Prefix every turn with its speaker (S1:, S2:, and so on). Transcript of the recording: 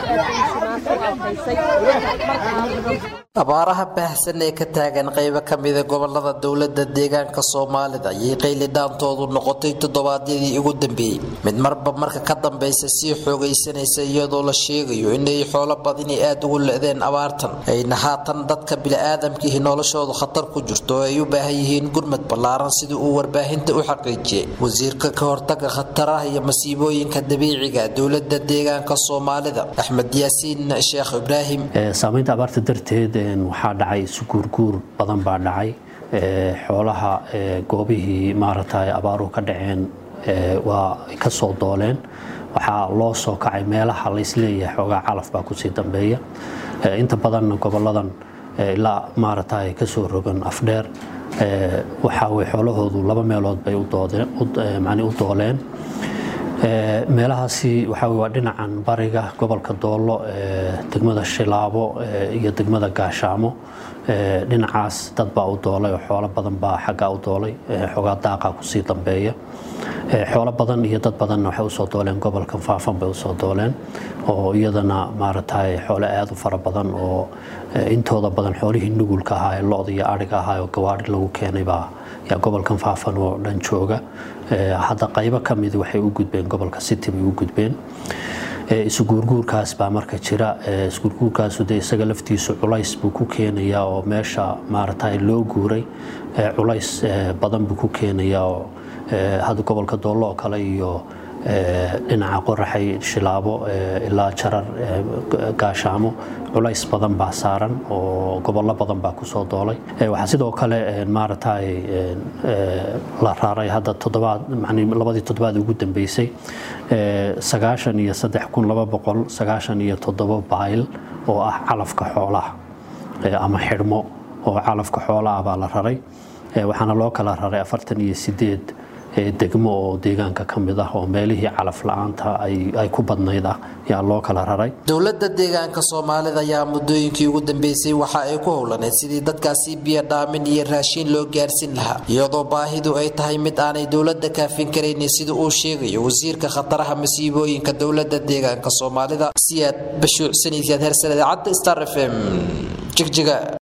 S1: abaaraha baahsan ee ka taagan qaybo ka mida gobolada dowlada deegaanka soomaalida ayay qaylidhaantoodu noqotay toddobaadyadii ugu dambeeyey mid marba marka ka dambeysa sii xoogaysanaysa iyadoo la sheegayo inay xoolo badini aad ugu le-deen abaartan ayna haatan dadka bili-aadamkiihi noloshoodu khatar ku jirto oo ay u baahan yihiin gurmad ballaaran sidii uu warbaahinta u xaqiijiyey wasiirka ka hortaga khataraha iyo masiibooyinka dabiiciga dowlada deegaanka soomaalida axmed yaasiin sheekh ibraahim
S2: saamaynta abaarta darteed waxaa dhacay isuguurguur badan baa dhacay xoolaha goobihii maaragtay abaaruhu ka dhaceen waa ka soo dooleen waxaa loo soo kacay meelaha laysleeyahay xoogaa calaf baa kusii dambeeya inta badanna goboladan ilaa maaragtay kasoo rogan afdheer waxaa way xoolahoodu laba meelood bay u dooleen meelahaasi waxaa waa dhinacan bariga gobolka doollo degmada shilaabo iyo degmada gaashaamo dhinacaas dad baa u doolay oo xoolo badan baa xaggaa u doolay xoogaa daaqa kusii dambeeya xoolo badan iyo dad badanna waxay usoo dooleen gobolkan faafan bay usoo dooleen oo iyadana maaragtay xoolo aad u fara badan oo intooda badan xoolihii nugulka ahaa ee lo-da iyo adhiga ahaa oo gawaari lagu keenay baa yaa gobolkan faafan oo dhan jooga hadda qaybo ka midi waxay u gudbeen gobolka city bay u gudbeen isuguurguurkaas baa marka jira isuguurguurkaasu dee isaga laftiisu culays buu ku keenayaa oo meesha maaragtay loo guuray culays badan buu ku keenayaa oo hadda gobolka doollo oo kale iyo dhinaca qoraxay shilaabo ilaa jarar gaashaamo culays badan baa saaran oo gobollo badan baa kusoo doolay waxaa sidoo kale maaragtay la raaray hadda toddobaad labadii toddobaad ugu dambeysay sagaashan iyo saddex kun laba boqol sagaashan iyo toddobo bayl oo ah calafka xoolaha ama xidhmo oo calafka xoolaah baa la raray waxaana loo kala raray afartan iyo sideed degmo oo deegaanka ka mid ah oo meelihii calaf la-aanta ay ku badnayd ah yaa loo kala raray
S1: dowlada deegaanka soomaalida ayaa muddooyinkii ugu dambeysay waxa ay ku howlaneyd sidii dadkaasi biyo dhaamin iyo raashiin loo gaarsiin lahaa iyadoo baahidu ay tahay mid aanay dowlada kaafin karaynin sida uu sheegayo wasiirka khataraha masiibooyinka dowlada deegaanka soomaalida siyaad bashuucsanaysiyaad hersane idaacadda star f m jigjiga